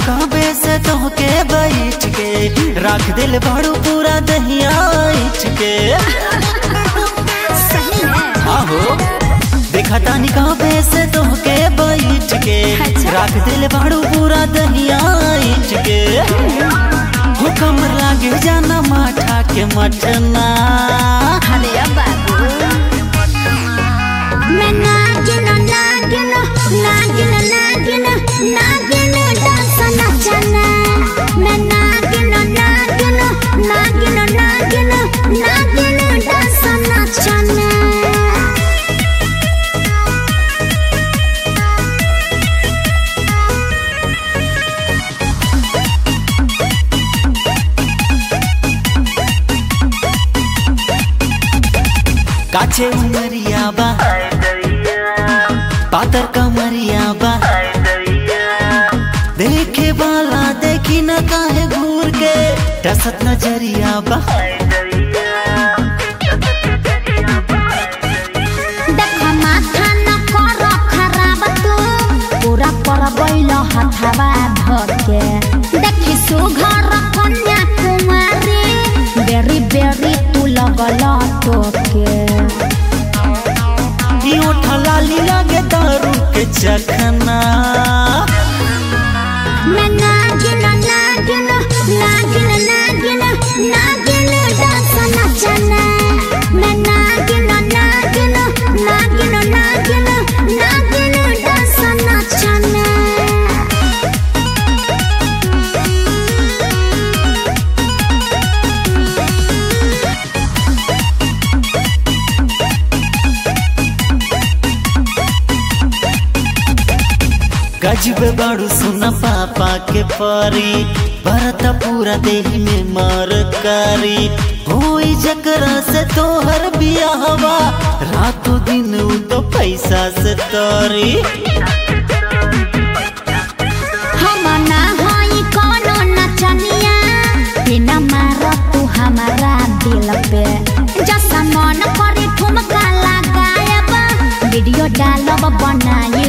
कहबे से तोहके बैठ के रख दिल बड़ू पूरा दहिया इच के सही है आहो देखा तानी कहबे से तोहके बैठ के अच्छा। रख दिल बड़ू पूरा दहिया इच के हुकम लागे जाना माठा के मटना अरे अब बाबू मैं नागिन नागिन नागिन नागिन नागिन डांस नचना मैं नागिन नागिन नागिन नागिन नागिन डांस नचना काचे उमरिया बा पातर कमरिया बा देखे वाला देखी न काहे घूर के टसत नजरिया बा देख माथा न कर खराब तू पूरा पर बैल हथावा धके देखी सुघर कन्या कुमारी बेरी बेरी तू लगल टोके ई ओठा लाली लागे दारू के चखना मैं नागिन नागिन नागिन नागिन नागिन डांस नचना मैं नागिन नागिन नागिन नागिन नागिन डांस नचना गजब बाड़ू सुन पापा के परी भरत पूरा देह में मर करी होई जकरा से तोहर बियाहवा रातों दिन उ तो पैसा से तोरी हम ना हई कोनो नचनिया बिना मार तू हमारा दिल पे जैसा मन करे ठुमका लगायब वीडियो डालब बनाई